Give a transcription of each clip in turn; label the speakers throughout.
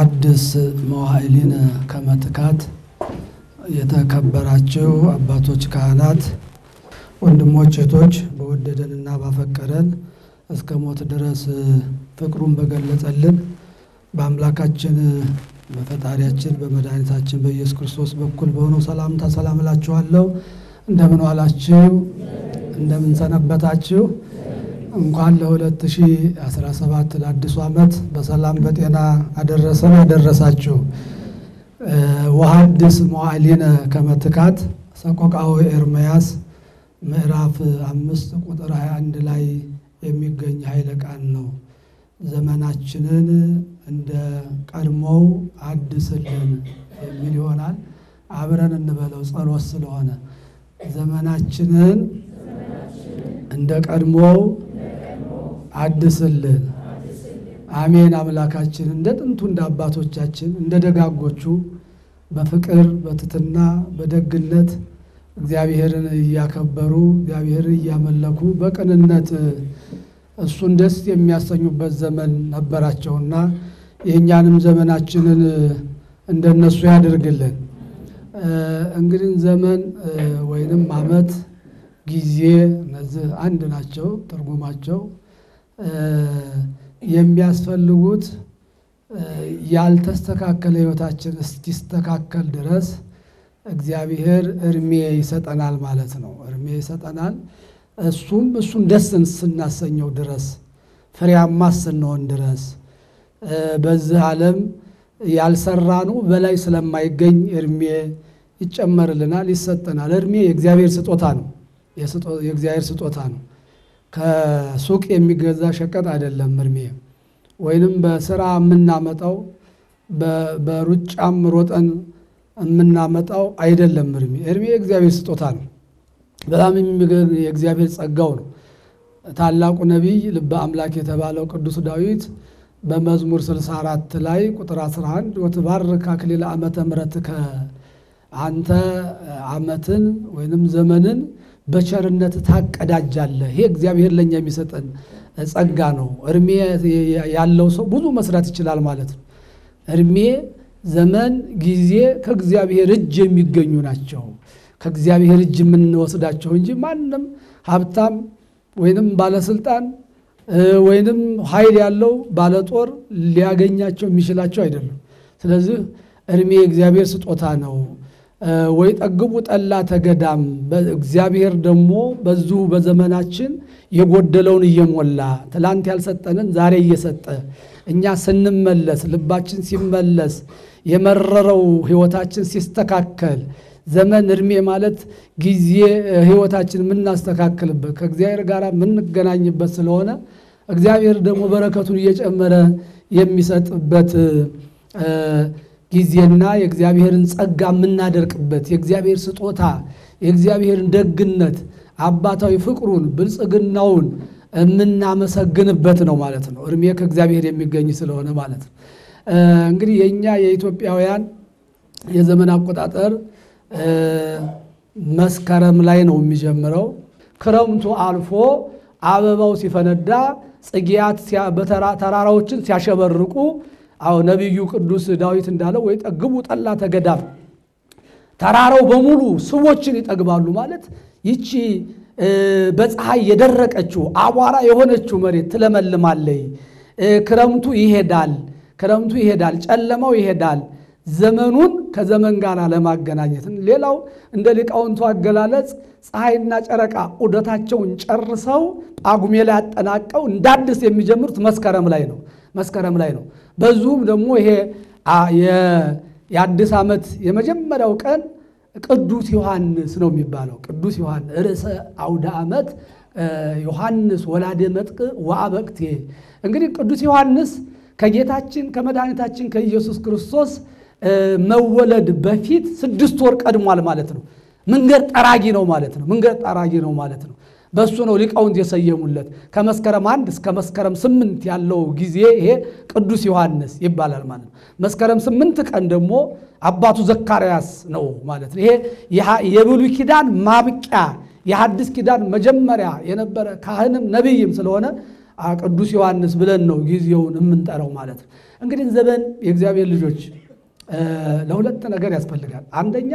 Speaker 1: ወሐድስ መዋዕሊነ ከመ ትካት የተከበራችሁ አባቶች፣ ካህናት፣ ወንድሞች፣ እህቶች በወደደንና ባፈቀረን እስከ ሞት ድረስ ፍቅሩን በገለጸልን በአምላካችን በፈጣሪያችን በመድኃኒታችን በኢየሱስ ክርስቶስ በኩል በሆነው ሰላምታ ሰላም እላችኋለሁ። እንደምን ዋላችሁ? እንደምን ሰነበታችሁ? እንኳን ለ2017 ለአዲሱ ዓመት በሰላም በጤና አደረሰን አደረሳችሁ። ወሐድስ መዋዕሊነ ከመ ትካት ሰቆቃወ ኤርምያስ ምዕራፍ አምስት ቁጥር 21 ላይ የሚገኝ ኃይለ ቃል ነው። ዘመናችንን እንደ ቀድሞው አድስልን የሚል ይሆናል። አብረን እንበለው ጸሎት ስለሆነ ዘመናችንን እንደ ቀድሞው አድስልን። አሜን። አምላካችን እንደ ጥንቱ እንደ አባቶቻችን እንደ ደጋጎቹ በፍቅር በትትና በደግነት እግዚአብሔርን እያከበሩ እግዚአብሔርን እያመለኩ በቅንነት እሱን ደስ የሚያሰኙበት ዘመን ነበራቸውና የእኛንም ዘመናችንን እንደነሱ ያደርግልን። እንግዲህ ዘመን ወይንም ዓመት፣ ጊዜ እነዚህ አንድ ናቸው ትርጉማቸው። የሚያስፈልጉት ያልተስተካከለ ሕይወታችን እስኪስተካከል ድረስ እግዚአብሔር እድሜ ይሰጠናል ማለት ነው። እድሜ ይሰጠናል። እሱም እሱን ደስ ስናሰኘው ድረስ ፍሬያማ ስንሆን ድረስ በዚህ ዓለም ያልሰራነው በላይ ስለማይገኝ እድሜ ይጨመርልናል፣ ይሰጠናል። እድሜ የእግዚአብሔር ስጦታ ነው። የእግዚአብሔር ስጦታ ነው። ከሱቅ የሚገዛ ሸቀጥ አይደለም። እድሜ ወይንም በስራ የምናመጣው በሩጫም ሮጠን የምናመጣው አይደለም። እድሜ እድሜ የእግዚአብሔር ስጦታ ነው። በጣም የሚገርም የእግዚአብሔር ጸጋው ነው። ታላቁ ነቢይ ልበ አምላክ የተባለው ቅዱስ ዳዊት በመዝሙር 64 ላይ ቁጥር 11 ወትባርክ አክሊለ ዓመተ ምሕረትከ አንተ ዓመትን ወይንም ዘመንን በቸርነት ታቀዳጃለህ። ይሄ እግዚአብሔር ለእኛ የሚሰጠን ጸጋ ነው። እድሜ ያለው ሰው ብዙ መስራት ይችላል ማለት ነው። እድሜ፣ ዘመን፣ ጊዜ ከእግዚአብሔር እጅ የሚገኙ ናቸው። ከእግዚአብሔር እጅ የምንወስዳቸው እንጂ ማንም ሀብታም ወይንም ባለስልጣን ወይንም ኃይል ያለው ባለጦር ሊያገኛቸው የሚችላቸው አይደሉም። ስለዚህ እድሜ የእግዚአብሔር ስጦታ ነው። ወይ ጠግቡ ጠላ ተገዳም እግዚአብሔር ደግሞ በዚሁ በዘመናችን የጎደለውን እየሞላ ትላንት ያልሰጠንን ዛሬ እየሰጠ እኛ ስንመለስ ልባችን ሲመለስ የመረረው ሕይወታችን ሲስተካከል ዘመን እድሜ ማለት ጊዜ ሕይወታችን የምናስተካክልበት ከእግዚአብሔር ጋር የምንገናኝበት ስለሆነ እግዚአብሔር ደግሞ በረከቱን እየጨመረ የሚሰጥበት ጊዜና የእግዚአብሔርን ጸጋ የምናደርቅበት የእግዚአብሔር ስጦታ የእግዚአብሔርን ደግነት አባታዊ ፍቅሩን ብልጽግናውን የምናመሰግንበት ነው ማለት ነው። እድሜ ከእግዚአብሔር የሚገኝ ስለሆነ ማለት ነው። እንግዲህ የእኛ የኢትዮጵያውያን የዘመን አቆጣጠር መስከረም ላይ ነው የሚጀምረው። ክረምቱ አልፎ አበባው ሲፈነዳ ጽጌያት ተራራዎችን ሲያሸበርቁ አዎ ነቢዩ ቅዱስ ዳዊት እንዳለው ወይ ጠግቡ ጠላ ተገዳም ተራራው በሙሉ ስቦችን ይጠግባሉ ማለት ይቺ በፀሐይ የደረቀችው አቧራ የሆነችው መሬት ትለመልማለይ። ክረምቱ ይሄዳል፣ ክረምቱ ይሄዳል፣ ጨለማው ይሄዳል። ዘመኑን ከዘመን ጋር ለማገናኘት ሌላው እንደ ሊቃውንቱ አገላለጽ ፀሐይና ጨረቃ ዑደታቸውን ጨርሰው ጳጉሜ ላይ አጠናቀው እንደ አዲስ የሚጀምሩት መስከረም ላይ ነው መስከረም ላይ ነው። በዚሁም ደግሞ ይሄ የአዲስ ዓመት የመጀመሪያው ቀን ቅዱስ ዮሐንስ ነው የሚባለው። ቅዱስ ዮሐንስ ርዕሰ አውደ ዓመት ዮሐንስ ወላደ መጥቅ ወአበቅቴ። እንግዲህ ቅዱስ ዮሐንስ ከጌታችን ከመድኃኒታችን ከኢየሱስ ክርስቶስ መወለድ በፊት ስድስት ወር ቀድሟል ማለት ነው። መንገድ ጠራጊ ነው ማለት ነው። መንገድ ጠራጊ ነው ማለት ነው። በእሱ ነው ሊቃውንት የሰየሙለት። ከመስከረም አንድ እስከ መስከረም ስምንት ያለው ጊዜ ይሄ ቅዱስ ዮሐንስ ይባላል ማለት ነው። መስከረም ስምንት ቀን ደግሞ አባቱ ዘካርያስ ነው ማለት ነው። ይሄ የብሉይ ኪዳን ማብቂያ የሐዲስ ኪዳን መጀመሪያ የነበረ ካህንም ነቢይም ስለሆነ ቅዱስ ዮሐንስ ብለን ነው ጊዜውን የምንጠራው ማለት ነው። እንግዲህ ዘመን የእግዚአብሔር ልጆች ለሁለት ነገር ያስፈልጋል። አንደኛ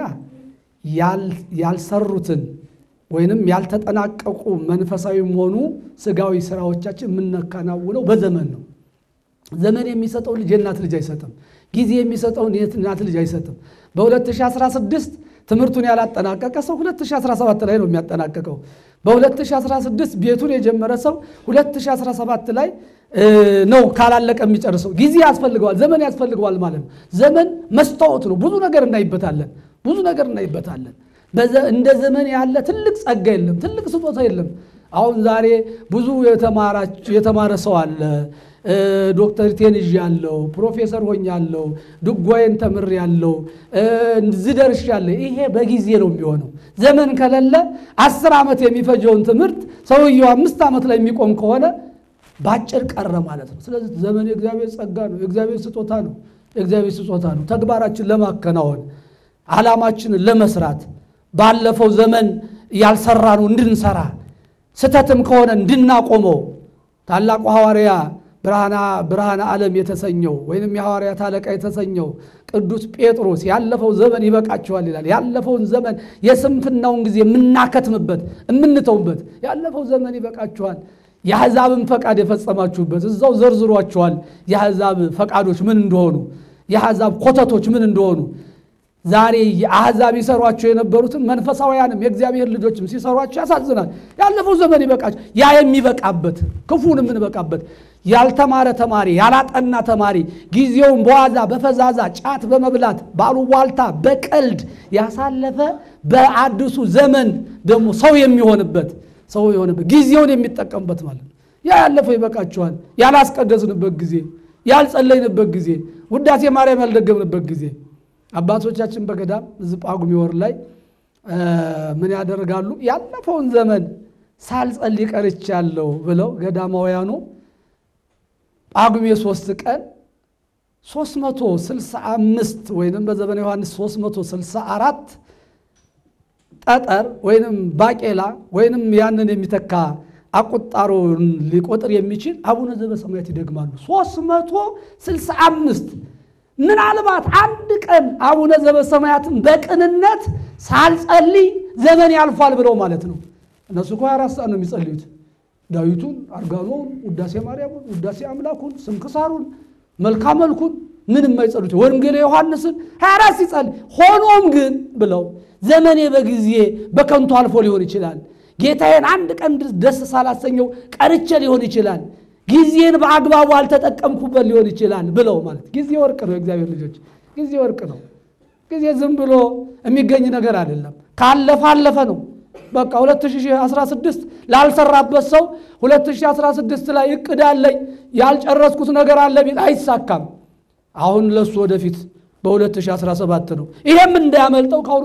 Speaker 1: ያልሰሩትን ወይንም ያልተጠናቀቁ መንፈሳዊም ሆኑ ስጋዊ ስራዎቻችን የምናከናውነው በዘመን ነው። ዘመን የሚሰጠው ልጅ የእናት ልጅ አይሰጥም። ጊዜ የሚሰጠውን የእናት ልጅ አይሰጥም። በ2016 ትምህርቱን ያላጠናቀቀ ሰው 2017 ላይ ነው የሚያጠናቀቀው። በ2016 ቤቱን የጀመረ ሰው 2017 ላይ ነው ካላለቀ የሚጨርሰው። ጊዜ ያስፈልገዋል፣ ዘመን ያስፈልገዋል ማለት ነው። ዘመን መስታወት ነው። ብዙ ነገር እናይበታለን፣ ብዙ ነገር እናይበታለን። እንደ ዘመን ያለ ትልቅ ጸጋ የለም፣ ትልቅ ስጦታ የለም። አሁን ዛሬ ብዙ የተማረ ሰው አለ። ዶክተር ቴንዥ ያለው ፕሮፌሰር ሆኛለሁ፣ ድጓዬን ተምር ያለው ዝደርሽ ያለ ይሄ በጊዜ ነው የሚሆነው። ዘመን ከሌለ አስር ዓመት የሚፈጀውን ትምህርት ሰውየው አምስት ዓመት ላይ የሚቆም ከሆነ በአጭር ቀረ ማለት ነው። ስለዚህ ዘመን የእግዚአብሔር ጸጋ ነው፣ የእግዚአብሔር ስጦታ ነው፣ የእግዚአብሔር ስጦታ ነው። ተግባራችን ለማከናወን ዓላማችንን ለመስራት ባለፈው ዘመን ያልሰራ ነው እንድንሰራ ስተትም ከሆነ እንድናቆመው ታላቁ ሐዋርያ ብርሃነ ዓለም የተሰኘው ወይንም የሐዋርያት አለቃ የተሰኘው ቅዱስ ጴጥሮስ ያለፈው ዘመን ይበቃችኋል ይላል። ያለፈውን ዘመን የስንፍናውን ጊዜ የምናከትምበት የምንተውበት ያለፈው ዘመን ይበቃችኋል። የአሕዛብን ፈቃድ የፈጸማችሁበት እዛው ዘርዝሯችኋል። የአሕዛብ ፈቃዶች ምን እንደሆኑ፣ የአሕዛብ ኮተቶች ምን እንደሆኑ ዛሬ የአሕዛብ ይሰሯቸው የነበሩትን መንፈሳውያንም የእግዚአብሔር ልጆችም ሲሰሯቸው ያሳዝናል። ያለፈው ዘመን ይበቃቸው። ያ የሚበቃበት ክፉን የምንበቃበት ያልተማረ ተማሪ ያላጠና ተማሪ ጊዜውን በዋዛ በፈዛዛ ጫት በመብላት ባሉቧልታ በቀልድ ያሳለፈ በአዲሱ ዘመን ደግሞ ሰው የሚሆንበት ሰው የሆነበት ጊዜውን የሚጠቀምበት ማለት ነው። ያ ያለፈው ይበቃቸዋል። ያላስቀደስንበት ጊዜ፣ ያልጸለይንበት ጊዜ፣ ውዳሴ ማርያም ያልደገምንበት ጊዜ አባቶቻችን በገዳም እዚህ ጳጉሜ ወር ላይ ምን ያደርጋሉ? ያለፈውን ዘመን ሳልጸልይ ቀርቻለሁ ብለው ገዳማውያኑ ጳጉሜ ሶስት ቀን 365 ወይንም በዘመነ ዮሐንስ 364 ጠጠር ወይንም ባቄላ ወይንም ያንን የሚተካ አቁጣሮን ሊቆጥር የሚችል አቡነ ዘበሰማያት ይደግማሉ። 365 ምናልባት አንድ ቀን አቡነ ዘበሰማያትን በቅንነት ሳልጸልይ ዘመን ያልፏል ብለው ማለት ነው። እነሱ እኮ አራት ሰዓት ነው የሚጸልዩት። ዳዊቱን፣ አርጋኖውን፣ ውዳሴ ማርያሙን፣ ውዳሴ አምላኩን፣ ስንክሳሩን፣ መልካ መልኩን ምን የማይጸሉት ወንጌለ ዮሐንስን ሀያ አራት ሲጸልይ ሆኖም ግን ብለው ዘመኔ በጊዜ በከንቱ አልፎ ሊሆን ይችላል። ጌታዬን አንድ ቀን ደስ ሳላሰኘው ቀርቼ ሊሆን ይችላል ጊዜን በአግባቡ አልተጠቀምኩበት ሊሆን ይችላል ብለው ማለት ጊዜ ወርቅ ነው። የእግዚአብሔር ልጆች ጊዜ ወርቅ ነው። ጊዜ ዝም ብሎ የሚገኝ ነገር አይደለም። ካለፈ አለፈ ነው። በቃ 2016 ላልሰራበት ሰው 2016 ላይ እቅድ አለኝ ያልጨረስኩት ነገር አለ ቢል አይሳካም። አሁን ለሱ ወደፊት በ2017 ነው። ይሄም እንዳያመልጠው ከአሁኑ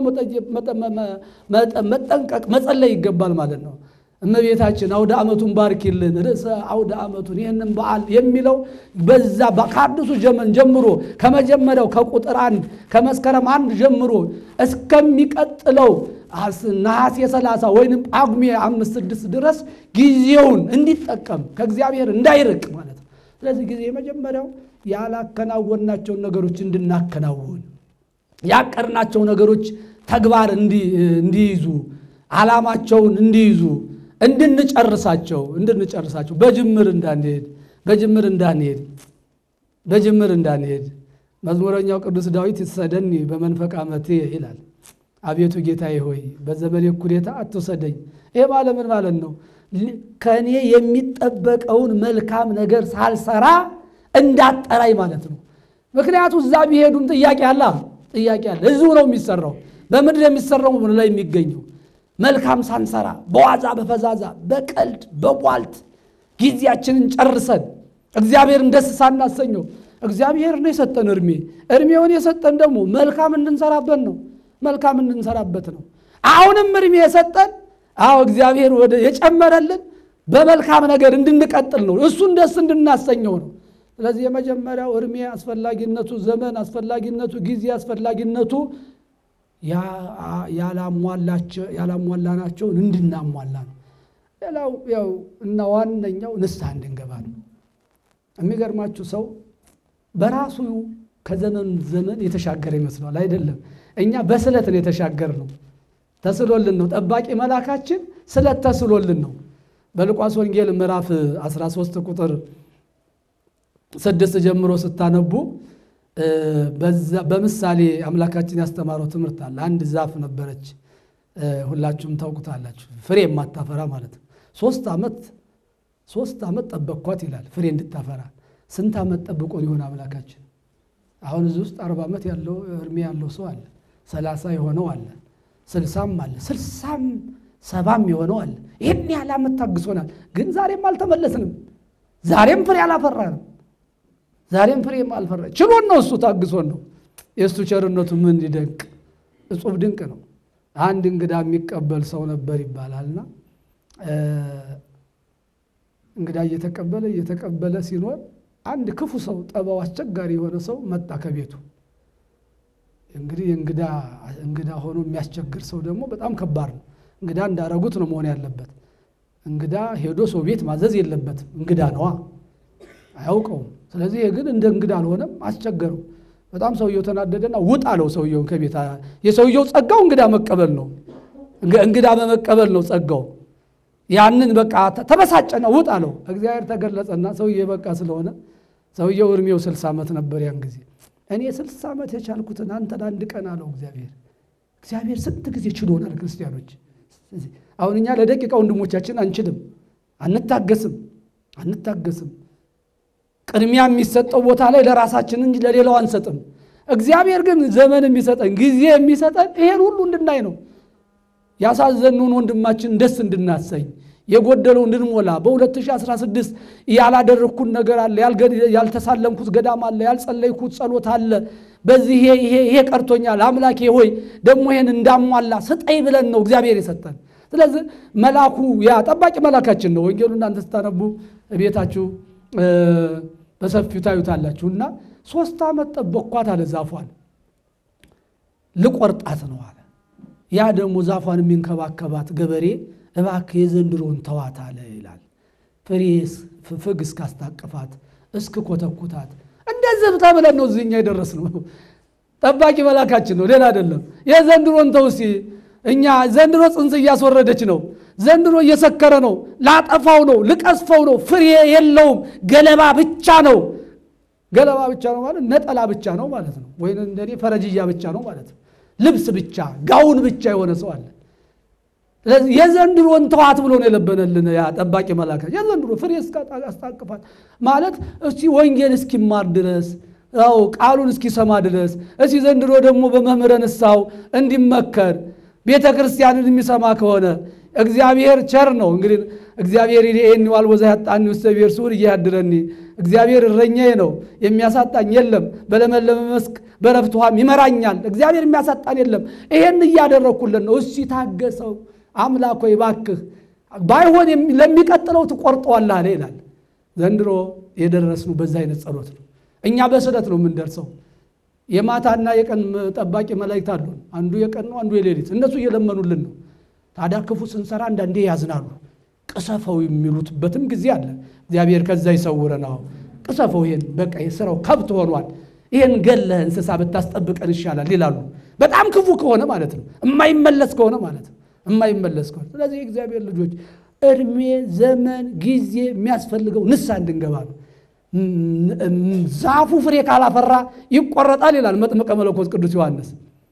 Speaker 1: መጠንቀቅ መጸለይ ይገባል ማለት ነው። እመቤታችን አውደ ዓመቱን ባርኪልን ርዕሰ አውደ ዓመቱን ይህንን በዓል የሚለው በዛ ከአዲሱ ዘመን ጀምሮ ከመጀመሪያው ከቁጥር አንድ ከመስከረም አንድ ጀምሮ እስከሚቀጥለው ነሐሴ 30 ወይንም ጳጉሜ አምስት ስድስት ድረስ ጊዜውን እንዲጠቀም ከእግዚአብሔር እንዳይርቅ ማለት ነው። ስለዚህ ጊዜ የመጀመሪያው ያላከናወናቸውን ነገሮች እንድናከናውን ያቀርናቸው ነገሮች ተግባር እንዲይዙ ዓላማቸውን እንዲይዙ እንድንጨርሳቸው እንድንጨርሳቸው በጅምር እንዳንሄድ በጅምር እንዳንሄድ በጅምር እንዳንሄድ መዝሙረኛው ቅዱስ ዳዊት ይሰደኒ በመንፈቅ ዓመቴ ይላል። አቤቱ ጌታዬ ሆይ በዘመኔ እኩሌታ አትውሰደኝ። ይሄ ማለት ምን ማለት ነው? ከእኔ የሚጠበቀውን መልካም ነገር ሳልሰራ እንዳጠራኝ ማለት ነው። ምክንያቱ እዛ ቢሄዱም ጥያቄ አለ ጥያቄ አለ። እዚሁ ነው የሚሰራው። በምድር የሚሰራው ምን ላይ የሚገኘው መልካም ሳንሰራ በዋዛ በፈዛዛ በቀልድ በቧልት ጊዜያችንን ጨርሰን እግዚአብሔርን ደስ ሳናሰኘው እግዚአብሔር ነው የሰጠን እድሜ እድሜውን የሰጠን ደግሞ መልካም እንድንሰራበት ነው መልካም እንድንሰራበት ነው አሁንም እድሜ የሰጠን አዎ እግዚአብሔር ወደ የጨመረልን በመልካም ነገር እንድንቀጥል ነው እሱን ደስ እንድናሰኘው ነው ስለዚህ የመጀመሪያው እድሜ አስፈላጊነቱ ዘመን አስፈላጊነቱ ጊዜ አስፈላጊነቱ ያላሟላናቸውን እንድናሟላ ነው። ሌላው ያው እና ዋነኛው ንስሐ እንድንገባ የሚገርማችሁ ሰው በራሱ ከዘመን ዘመን የተሻገረ ይመስለዋል። አይደለም። እኛ በስለት ነው የተሻገር ነው። ተስሎልን ነው። ጠባቂ መላካችን ስለት ተስሎልን ነው። በሉቃስ ወንጌል ምዕራፍ 13 ቁጥር ስድስት ጀምሮ ስታነቡ በምሳሌ አምላካችን ያስተማረው ትምህርት አለ። አንድ ዛፍ ነበረች፣ ሁላችሁም ታውቁታላችሁ። ፍሬ የማታፈራ ማለት ነው። ሶስት ዓመት ሶስት ዓመት ጠበቅኳት ይላል ፍሬ እንድታፈራ። ስንት ዓመት ጠብቆን ይሆን አምላካችን? አሁን እዚህ ውስጥ አርባ ዓመት ያለው እድሜ ያለው ሰው አለ፣ ሰላሳ የሆነው አለ፣ ስልሳም አለ፣ ስልሳም ሰባም የሆነው አለ። ይህን ያህል ዓመት ታግሶናል፣ ግን ዛሬም አልተመለስንም። ዛሬም ፍሬ አላፈራንም። ዛሬም ፍሬም አልፈራ ችሎን ነው እሱ ታግሶን ነው። የእሱ ቸርነቱ ምን ይደንቅ እጹብ ድንቅ ነው። አንድ እንግዳ የሚቀበል ሰው ነበር ይባላልና እንግዳ እየተቀበለ እየተቀበለ ሲኖር አንድ ክፉ ሰው ጠባው አስቸጋሪ የሆነ ሰው መጣ ከቤቱ። እንግዲህ እንግዳ እንግዳ ሆኖ የሚያስቸግር ሰው ደግሞ በጣም ከባድ ነው። እንግዳ እንዳረጉት ነው መሆን ያለበት። እንግዳ ሄዶ ሰው ቤት ማዘዝ የለበትም። እንግዳ ነዋ፣ አያውቀውም። ስለዚህ ይሄ ግን እንደ እንግዳ አልሆነም፣ አስቸገረው። በጣም ሰውየው ተናደደና ውጥ አለው ሰውየውን ከቤት። የሰውየው ጸጋው እንግዳ መቀበል ነው፣ እንግዳ በመቀበል ነው ጸጋው። ያንን በቃ ተበሳጨና ውጥ አለው። እግዚአብሔር ተገለጸና ሰውዬ በቃ ስለሆነ ሰውየው እድሜው ስልሳ ዓመት ነበር ያን ጊዜ። እኔ ስልሳ ዓመት የቻልኩትን አንተ ለአንድ ቀን አለው እግዚአብሔር። እግዚአብሔር ስንት ጊዜ ችሎናል ክርስቲያኖች። አሁን እኛ ለደቂቃ ወንድሞቻችን አንችልም፣ አንታገስም፣ አንታገስም። ቅድሚያ የሚሰጠው ቦታ ላይ ለራሳችን እንጂ ለሌላው አንሰጥም። እግዚአብሔር ግን ዘመን የሚሰጠን ጊዜ የሚሰጠን ይሄን ሁሉ እንድናይ ነው። ያሳዘኑን ወንድማችን ደስ እንድናሰኝ የጎደለው እንድንሞላ በ2016 ያላደረግኩት ነገር አለ፣ ያልተሳለምኩት ገዳም አለ፣ ያልጸለይኩት ጸሎት አለ። በዚህ ይሄ ቀርቶኛል፣ አምላኬ ሆይ ደግሞ ይሄን እንዳሟላ ስጠይ ብለን ነው እግዚአብሔር የሰጠን። ስለዚህ መላኩ ያ ጠባቂ መላካችን ነው። ወንጌሉ እናንተ ስታነቡ ቤታችሁ በሰፊው ታዩታላችሁ። እና ሶስት ዓመት ጠበቅኳት አለ ዛፏን ልቆርጣት ነው አለ። ያ ደግሞ ዛፏን የሚንከባከባት ገበሬ እባክህ የዘንድሮን ተዋት አለ ይላል። ፍሬ ፍግ እስካስታቅፋት እስክ ኮተኩታት እንደዚህ ተብለን ነው እዚህኛ የደረስነው። ጠባቂ መላካችን ነው፣ ሌላ አይደለም። የዘንድሮን ተው እስኪ እኛ ዘንድሮ ጽንስ እያስወረደች ነው። ዘንድሮ እየሰከረ ነው። ላጠፋው ነው፣ ልቀስፈው ነው። ፍሬ የለውም፣ ገለባ ብቻ ነው። ገለባ ብቻ ነው ማለት ነጠላ ብቻ ነው ማለት ነው። ወይም እንደኔ ፈረጅያ ብቻ ነው ማለት ነው። ልብስ ብቻ ጋውን ብቻ የሆነ ሰው አለ። ስለዚህ የዘንድሮን ተዋት ብሎ ነው የለበነልን ያ ጠባቂ መላካ። የዘንድሮ ፍሬ እስካስታቅፋት ማለት እስቲ ወንጌል እስኪማር ድረስ ው ቃሉን እስኪሰማ ድረስ እስቲ ዘንድሮ ደግሞ በመምህረ ንስሐው እንዲመከር ቤተ ክርስቲያንን የሚሰማ ከሆነ እግዚአብሔር ቸር ነው። እንግዲህ እግዚአብሔር ይህን ዋልቦዛ ያጣኒ ውስተ ብሔር ስዑር እያድረኒ እግዚአብሔር እረኛዬ ነው የሚያሳጣኝ የለም። በለመለመ መስክ በረፍት ውሃም ይመራኛል። እግዚአብሔር የሚያሳጣን የለም። ይሄን እያደረግኩልን ነው። እሺ ታገሰው አምላክ ሆይ እባክህ ባይሆን ለሚቀጥለው ትቆርጠዋለህ አለ ይላል። ዘንድሮ የደረስነው በዛ አይነት ጸሎት ነው። እኛ በስለት ነው የምንደርሰው። የማታና የቀን ጠባቂ መላእክት አሉን። አንዱ የቀን ነው፣ አንዱ የሌሊት። እነሱ እየለመኑልን ነው። ታዲያ ክፉ ስንሰራ አንዳንዴ ያዝናሉ። ቅሰፈው የሚሉትበትም ጊዜ አለ። እግዚአብሔር ከዛ ይሰውረን። አዎ ቅሰፈው፣ ይሄን በቃ የስራው ከብት ሆኗል፣ ይሄን ገለህ እንስሳ ብታስጠብቀን ይሻላል ይላሉ። በጣም ክፉ ከሆነ ማለት ነው፣ የማይመለስ ከሆነ ማለት ነው፣ የማይመለስ ከሆነ። ስለዚህ የእግዚአብሔር ልጆች እድሜ፣ ዘመን፣ ጊዜ የሚያስፈልገው ንስሐ እንድንገባ ነው። ዛፉ ፍሬ ካላፈራ ይቆረጣል ይላል መጥምቀ መለኮት ቅዱስ ዮሐንስ።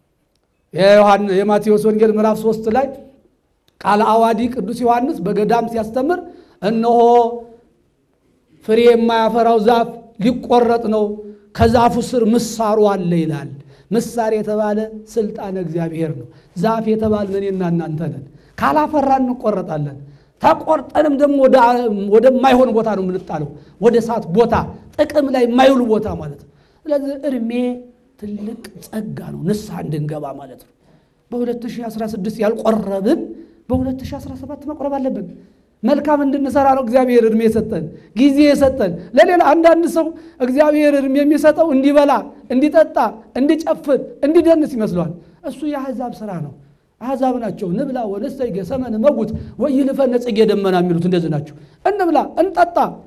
Speaker 1: የማቴዎስ ወንጌል ምዕራፍ ሶስት ላይ ቃለ አዋዲ ቅዱስ ዮሐንስ በገዳም ሲያስተምር እነሆ ፍሬ የማያፈራው ዛፍ ሊቆረጥ ነው፣ ከዛፉ ስር ምሳሩ አለ ይላል። ምሳር የተባለ ስልጣነ እግዚአብሔር ነው። ዛፍ የተባልን እኔና እናንተ ነን። ካላፈራ እንቆረጣለን። ተቆርጠንም ደግሞ ወደማይሆን ቦታ ነው የምንጣለው፣ ወደ እሳት ቦታ፣ ጥቅም ላይ የማይውል ቦታ ማለት ነው። ስለዚህ እድሜ ትልቅ ጸጋ ነው፣ ንስሐ እንድንገባ ማለት ነው። በ2016 ያልቆረብን በ2017 መቁረብ አለብን። መልካም እንድንሰራ ነው እግዚአብሔር እድሜ የሰጠን ጊዜ የሰጠን። ለሌላ አንዳንድ ሰው እግዚአብሔር እድሜ የሚሰጠው እንዲበላ፣ እንዲጠጣ፣ እንዲጨፍር፣ እንዲደንስ ይመስለዋል። እሱ የአሕዛብ ስራ ነው። አሕዛብ ናቸው። ንብላ ወነስተይገ ሰመን መጉት ወይልፈነ ጽጌ ደመና የሚሉት እንደዚህ ናቸው። እንብላ፣ እንጠጣ፣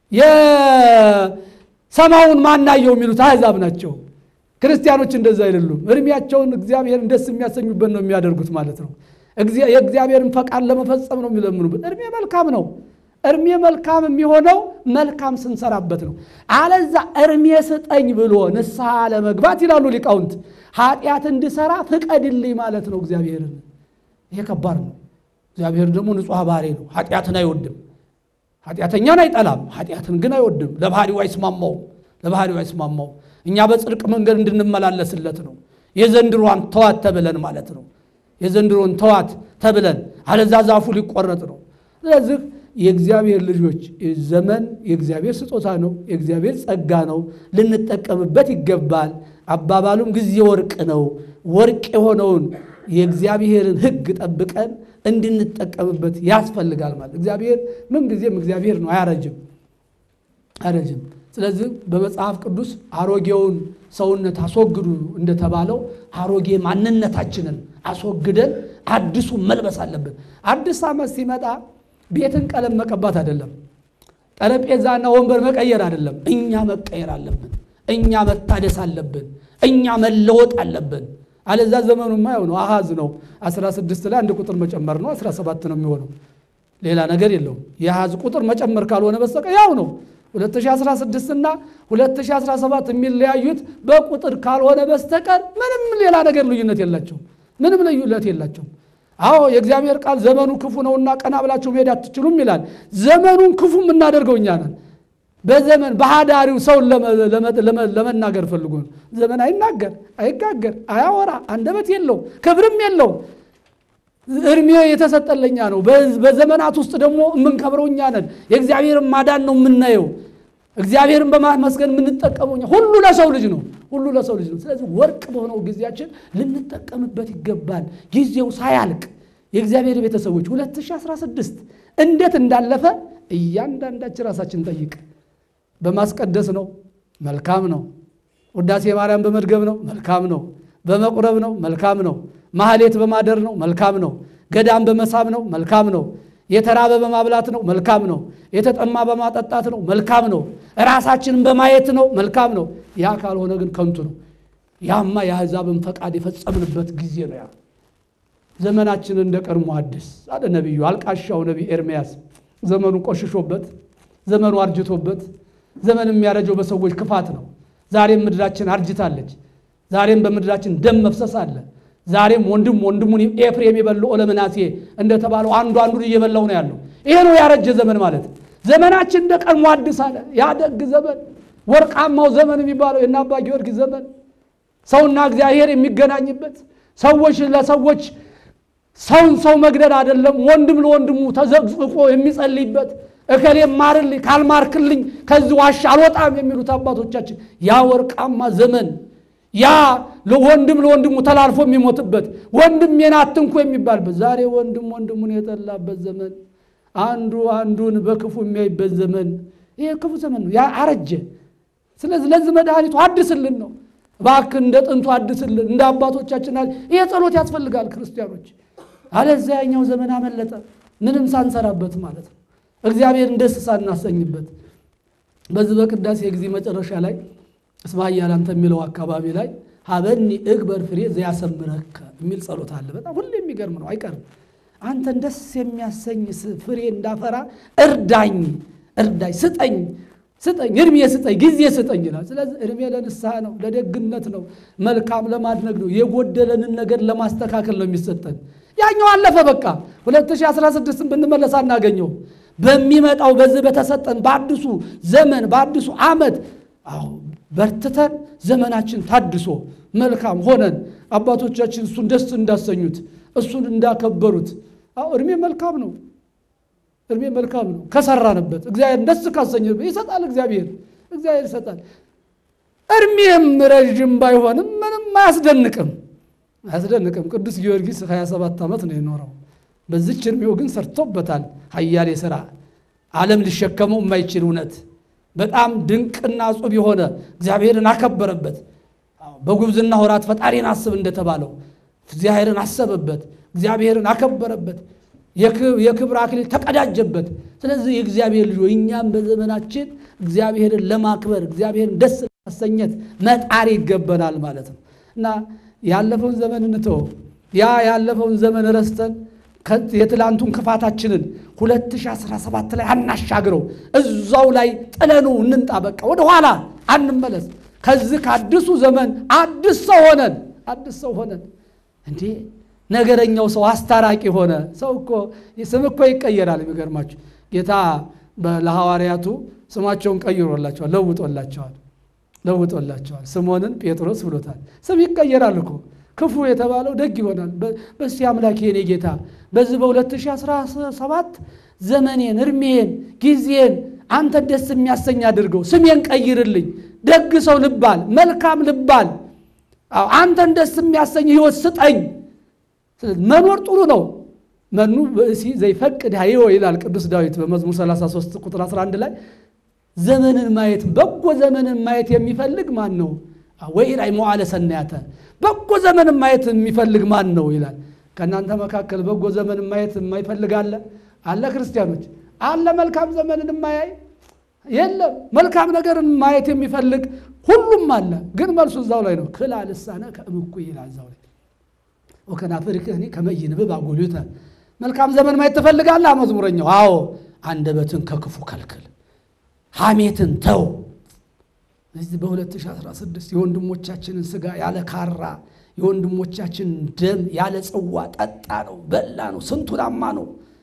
Speaker 1: የሰማውን ማናየው የሚሉት አሕዛብ ናቸው። ክርስቲያኖች እንደዛ አይደሉም። እድሜያቸውን እግዚአብሔርን ደስ የሚያሰኙበት ነው የሚያደርጉት ማለት ነው። የእግዚአብሔርን ፈቃድ ለመፈጸም ነው የሚለምኑበት። እድሜ መልካም ነው። እድሜ መልካም የሚሆነው መልካም ስንሰራበት ነው። አለዛ እድሜ ስጠኝ ብሎ ንስሐ ለመግባት ይላሉ ሊቃውንት ኃጢአት እንድሰራ ፍቀድልኝ ማለት ነው እግዚአብሔርን። ይሄ ከባድ ነው። እግዚአብሔር ደግሞ ንጹሕ ባህሪ ነው። ኃጢአትን አይወድም። ኃጢአተኛን አይጠላም፣ ኃጢአትን ግን አይወድም። ለባህሪው አይስማማውም። ለባህሪው አይስማማውም። እኛ በጽድቅ መንገድ እንድንመላለስለት ነው። የዘንድሮን ተዋት ተብለን ማለት ነው። የዘንድሮን ተዋት ተብለን አለዛ ዛፉ ሊቆረጥ ነው። ስለዚህ የእግዚአብሔር ልጆች ዘመን የእግዚአብሔር ስጦታ ነው፣ የእግዚአብሔር ጸጋ ነው። ልንጠቀምበት ይገባል። አባባሉም ጊዜ ወርቅ ነው። ወርቅ የሆነውን የእግዚአብሔርን ሕግ ጠብቀን እንድንጠቀምበት ያስፈልጋል። ማለት እግዚአብሔር ምን ጊዜም እግዚአብሔር ነው፣ አያረጅም አያረጅም። ስለዚህ በመጽሐፍ ቅዱስ አሮጌውን ሰውነት አስወግዱ እንደተባለው አሮጌ ማንነታችንን አስወግደን አዲሱ መልበስ አለብን። አዲስ ዓመት ሲመጣ ቤትን ቀለም መቀባት አይደለም፣ ጠረጴዛና ወንበር መቀየር አይደለም። እኛ መቀየር አለብን። እኛ መታደስ አለብን። እኛ መለወጥ አለብን። አለዛ ዘመኑማ ያው ነው፣ አሃዝ ነው። 16 ላይ አንድ ቁጥር መጨመር ነው፣ 17 ነው የሚሆነው። ሌላ ነገር የለውም። የአሃዝ ቁጥር መጨመር ካልሆነ በስተቀር ያው ነው። 2016 እና 2017 የሚለያዩት በቁጥር ካልሆነ በስተቀር ምንም ሌላ ነገር ልዩነት የላቸው። ምንም ልዩነት የላቸው። አዎ የእግዚአብሔር ቃል ዘመኑ ክፉ ነውና ቀና ብላችሁ መሄድ አትችሉም ይላል። ዘመኑን ክፉ የምናደርገው እኛ ነን። በዘመን ባህዳሪው ሰውን ለመናገር ፈልጎ ነው። ዘመን አይናገር፣ አይጋገር፣ አያወራ፣ አንደበት የለው፣ ክብርም የለው። እድሜ የተሰጠለኛ ነው። በዘመናት ውስጥ ደግሞ የምንከብረው እኛ ነን። የእግዚአብሔርን ማዳን ነው የምናየው። እግዚአብሔርን በማመስገን የምንጠቀመው እኛ። ሁሉ ለሰው ልጅ ነው። ሁሉ ለሰው ልጅ ነው። ስለዚህ ወርቅ በሆነው ጊዜያችን ልንጠቀምበት ይገባል። ጊዜው ሳያልቅ የእግዚአብሔር ቤተሰቦች 2016 እንዴት እንዳለፈ እያንዳንዳችን ራሳችን ጠይቅ። በማስቀደስ ነው፣ መልካም ነው። ውዳሴ ማርያም በመድገም ነው፣ መልካም ነው። በመቁረብ ነው፣ መልካም ነው። ማህሌት በማደር ነው፣ መልካም ነው። ገዳም በመሳብ ነው፣ መልካም ነው። የተራበ በማብላት ነው፣ መልካም ነው። የተጠማ በማጠጣት ነው፣ መልካም ነው። ራሳችንን በማየት ነው፣ መልካም ነው። ያ ካልሆነ ግን ከንቱ ነው። ያማ የአሕዛብን ፈቃድ የፈጸምንበት ጊዜ ነው። ያ ዘመናችንን እንደ ቀድሞ አዲስ አለ ነቢዩ አልቃሻው ነቢይ ኤርምያስ ዘመኑ ቆሽሾበት ዘመኑ አርጅቶበት ዘመን የሚያረጀው በሰዎች ክፋት ነው። ዛሬም ምድራችን አርጅታለች። ዛሬም በምድራችን ደም መፍሰስ አለ። ዛሬም ወንድም ወንድሙን ኤፍሬም የበላው ለምናሴ እንደተባለው አንዱ አንዱን እየበላው ነው ያለው። ይሄ ነው ያረጀ ዘመን ማለት። ዘመናችን እንደ ቀድሞ አዲስ አለ። ያ ደግ ዘመን ወርቃማው ዘመን የሚባለው የእነ አባ ጊዮርጊስ ዘመን ሰውና እግዚአብሔር የሚገናኝበት ሰዎች ለሰዎች ሰውን ሰው መግደል አይደለም፣ ወንድም ለወንድሙ ተዘቅዝቆ የሚጸልይበት እከሌ ማርልኝ ካልማርክልኝ ከዚህ ዋሻ አልወጣም የሚሉት አባቶቻችን ያ ወርቃማ ዘመን ያ ወንድም ለወንድሙ ተላልፎ የሚሞትበት ወንድሜን አትንኩ የሚባልበት ዛሬ ወንድም ወንድሙን የጠላበት ዘመን አንዱ አንዱን በክፉ የሚያይበት ዘመን ይሄ ክፉ ዘመን ነው። ያ አረጀ። ስለዚህ ለዚህ መድኃኒቱ አድስልን ነው። እባክህ እንደ ጥንቱ አድስልን፣ እንደ አባቶቻችን ይሄ ጸሎት ያስፈልጋል ክርስቲያኖች። አለዚያ ያኛው ዘመን አመለጠ፣ ምንም ሳንሰራበት ማለት ነው። እግዚአብሔርን ደስ ሳናሰኝበት በዚህ በቅዳሴ ጊዜ መጨረሻ ላይ እስማ እያላንተ የሚለው አካባቢ ላይ ሀበኒ እግበር ፍሬ ዘያሰምረከ የሚል ጸሎት አለ። በጣም ሁሌ የሚገርም ነው፣ አይቀርም። አንተን ደስ የሚያሰኝ ፍሬ እንዳፈራ እርዳኝ፣ እርዳኝ፣ ስጠኝ፣ ስጠኝ፣ እድሜ ስጠኝ፣ ጊዜ ስጠኝ ይላል። ስለዚህ እድሜ ለንስሐ ነው፣ ለደግነት ነው፣ መልካም ለማድረግ ነው፣ የጎደለንን ነገር ለማስተካከል ነው የሚሰጠን። ያኛው አለፈ በቃ 2016ን ብንመለስ አናገኘው። በሚመጣው በዚህ በተሰጠን በአዲሱ ዘመን በአዲሱ ዓመት አዎ በርትተን ዘመናችን ታድሶ መልካም ሆነን አባቶቻችን እሱን ደስ እንዳሰኙት እሱን እንዳከበሩት። አዎ እድሜ መልካም ነው፣ እድሜ መልካም ነው ከሰራንበት፣ እግዚአብሔር ደስ ካሰኘበት ይሰጣል። እግዚአብሔር እግዚአብሔር ይሰጣል። እድሜም ረዥም ባይሆንም ምንም አያስደንቅም አያስደንቅም። ቅዱስ ጊዮርጊስ 27 ዓመት ነው የኖረው። በዚች እድሜው ግን ሰርቶበታል ኃያሌ ሥራ ዓለም ሊሸከመው የማይችል እውነት በጣም ድንቅና ጹብ የሆነ እግዚአብሔርን አከበረበት። በጉብዝና ወራት ፈጣሪን አስብ እንደተባለው እግዚአብሔርን አሰበበት፣ እግዚአብሔርን አከበረበት። የክብር አክሊል ተቀዳጀበት። ስለዚህ የእግዚአብሔር ልጅ እኛም በዘመናችን እግዚአብሔርን ለማክበር እግዚአብሔርን ደስ ለማሰኘት መጣር ይገባናል ማለት ነው እና ያለፈውን ዘመን እንተው። ያ ያለፈውን ዘመን ረስተን የትላንቱን ክፋታችንን 2017 ላይ አናሻግረው። እዛው ላይ ጥለኑ እንንጣ። በቃ ወደኋላ አንመለስ። ከዚህ ከአዲሱ ዘመን አዲስ ሰው ሆነን አዲስ ሰው ሆነን እንዴ ነገረኛው ሰው አስታራቂ ሆነ። ሰው እኮ ስም እኮ ይቀየራል። የሚገርማችሁ ጌታ ለሐዋርያቱ ስማቸውን ቀይሮላቸዋል፣ ለውጦላቸዋል ለውጦላቸዋል። ስምዖንን ጴጥሮስ ብሎታል። ስም ይቀየራል እኮ ክፉ የተባለው ደግ ይሆናል። በስቲ አምላክ የኔ ጌታ በዚህ በ2017 ዘመኔን፣ እድሜን፣ ጊዜን አንተ ደስ የሚያሰኝ አድርገው፣ ስሜን ቀይርልኝ፣ ደግ ሰው ልባል፣ መልካም ልባል፣ አንተን ደስ የሚያሰኝ ህይወት ስጠኝ። መኖር ጥሩ ነው። መኑ ብእሲ ዘይፈቅድ ሀይወ ይላል ቅዱስ ዳዊት በመዝሙር 33 ቁጥር 11 ላይ ዘመንን ማየት በጎ ዘመንን ማየት የሚፈልግ ማን ነው? ወይ ላይ መዋዕለ ሰናያተ በጎ ዘመንን ማየት የሚፈልግ ማን ነው ይላል። ከእናንተ መካከል በጎ ዘመንን ማየት የማይፈልግ አለ? አለ? ክርስቲያኖች አለ? መልካም ዘመንን የማያይ የለም። መልካም ነገርን ማየት የሚፈልግ ሁሉም አለ። ግን መልሱ እዛው ላይ ነው። ክላ ልሳነ ከእምኩ ይላል እዛው ላይ ወከናፍርክህኒ ከመ ይንብብ አጎልዩተ መልካም ዘመን ማየት ትፈልጋለህ? መዝሙረኛው አዎ፣ አንደበትን ከክፉ ከልክል፣ ሐሜትን ተው። እዚህ በ2016 የወንድሞቻችንን ስጋ ያለ ካራ የወንድሞቻችን ደም ያለ ጽዋ ጠጣ ነው በላ ነው ስንቱን አማ ነው።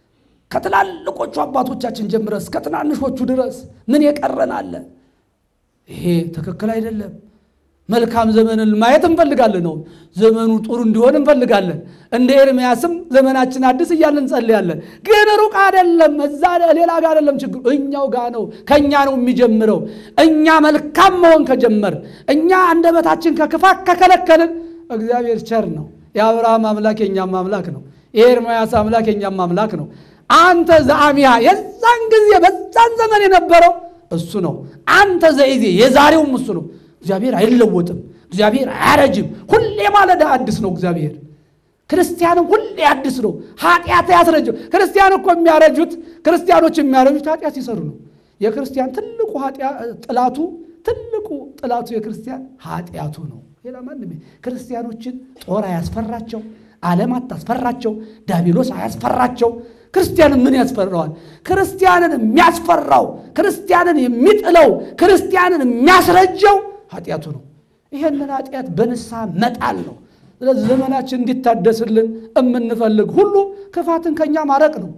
Speaker 1: ከትላልቆቹ አባቶቻችን ጀምረ እስከ ትናንሾቹ ድረስ ምን የቀረን አለ? ይሄ ትክክል አይደለም። መልካም ዘመንን ማየት እንፈልጋለን ነው። ዘመኑ ጥሩ እንዲሆን እንፈልጋለን። እንደ ኤርምያስም ዘመናችን አዲስ እያልን እንጸልያለን። ግን ሩቅ አይደለም፣ እዛ ሌላ ጋር አይደለም ችግሩ፣ እኛው ጋር ነው። ከእኛ ነው የሚጀምረው። እኛ መልካም መሆን ከጀመር፣ እኛ አንደበታችን ከክፋት ከከለከልን፣ እግዚአብሔር ቸር ነው። የአብርሃም አምላክ የእኛም አምላክ ነው። የኤርምያስ አምላክ የእኛም አምላክ ነው። አንተ ዘአሚያ የዛን ጊዜ በዛን ዘመን የነበረው እሱ ነው። አንተ ዘኢዜ የዛሬውም እሱ ነው። እግዚአብሔር አይለወጥም። እግዚአብሔር አያረጅም። ሁሌ ማለዳ አዲስ ነው እግዚአብሔር። ክርስቲያንም ሁሌ አዲስ ነው። ኃጢአት ያስረጀው ክርስቲያን እኮ የሚያረጁት ክርስቲያኖች የሚያረጁት ኃጢአት ሲሰሩ ነው። የክርስቲያን ትልቁ ጥላቱ ትልቁ ጥላቱ የክርስቲያን ኃጢአቱ ነው። ሌላ ማንም ክርስቲያኖችን ጦር አያስፈራቸው፣ ዓለም አታስፈራቸው፣ ዳቢሎስ አያስፈራቸው። ክርስቲያንን ምን ያስፈራዋል? ክርስቲያንን የሚያስፈራው ክርስቲያንን የሚጥለው ክርስቲያንን የሚያስረጀው ኃጢአቱ ነው። ይሄንን ኃጢአት በንስሐ መጣል ነው። ስለዚህ ዘመናችን እንዲታደስልን የምንፈልግ ሁሉ ክፋትን ከኛ ማረቅ ነው።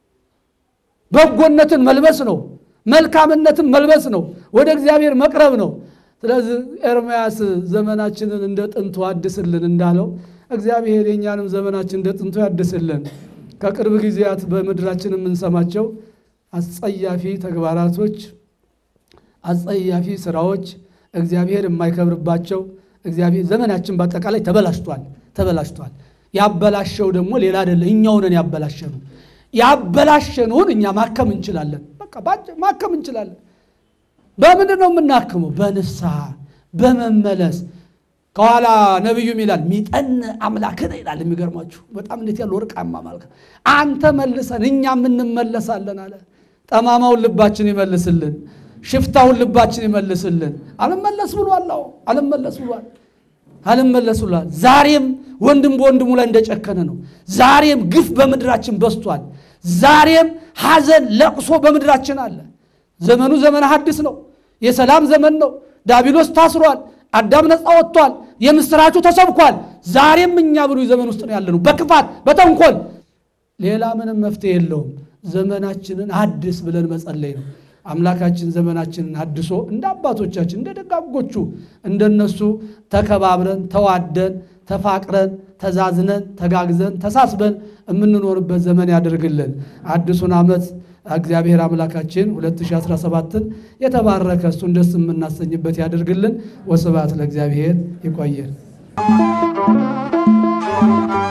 Speaker 1: በጎነትን መልበስ ነው። መልካምነትን መልበስ ነው። ወደ እግዚአብሔር መቅረብ ነው። ስለዚህ ኤርምያስ ዘመናችንን እንደ ጥንቱ አድስልን እንዳለው እግዚአብሔር የእኛንም ዘመናችን እንደ ጥንቱ ያድስልን። ከቅርብ ጊዜያት በምድራችን የምንሰማቸው አስጸያፊ ተግባራቶች፣ አስጸያፊ ስራዎች እግዚአብሔር የማይከብርባቸው እግዚአብሔር ዘመናችን በአጠቃላይ ተበላሽቷል ተበላሽቷል። ያበላሸው ደግሞ ሌላ አይደለ፣ እኛው ነን ያበላሸኑ። ያበላሸነውን እኛ ማከም እንችላለን። በቃ ማከም እንችላለን። በምንድን ነው የምናክመው? በንስሐ በመመለስ ከኋላ ነቢዩም ይላል ሚጠን አምላክን ይላል። የሚገርማችሁ በጣም እንዴት ያለ ወርቃማ ማለት አንተ መልሰን እኛም እንመለሳለን አለ። ጠማማውን ልባችን ይመልስልን፣ ሽፍታውን ልባችን ይመልስልን። አልመለስ ብሏል። አዎ አልመለስ ብሏል። አልመለስ ብሏል። ዛሬም ወንድም በወንድሙ ላይ እንደጨከነ ነው። ዛሬም ግፍ በምድራችን በዝቷል። ዛሬም ሐዘን፣ ለቅሶ በምድራችን አለ። ዘመኑ ዘመነ ሐዲስ ነው። የሰላም ዘመን ነው። ዳቢሎስ ታስሯል። አዳም ነፃ ወጥቷል። የምስራቹ ተሰብኳል። ዛሬም እኛ ብሉ ዘመን ውስጥ ነው ያለነው፣ በክፋት በተንኮል። ሌላ ምንም መፍትሄ የለውም። ዘመናችንን አድስ ብለን መጸለይ ነው። አምላካችን ዘመናችንን አድሶ እንደ አባቶቻችን እንደ ደጋጎቹ እንደነሱ ተከባብረን ተዋደን ተፋቅረን ተዛዝነን ተጋግዘን ተሳስበን የምንኖርበት ዘመን ያደርግልን። አዲሱን ዓመት እግዚአብሔር አምላካችን 2017ን የተባረከ እሱን ደስ የምናሰኝበት ያደርግልን። ወስብሐት ለእግዚአብሔር። ይቆየን።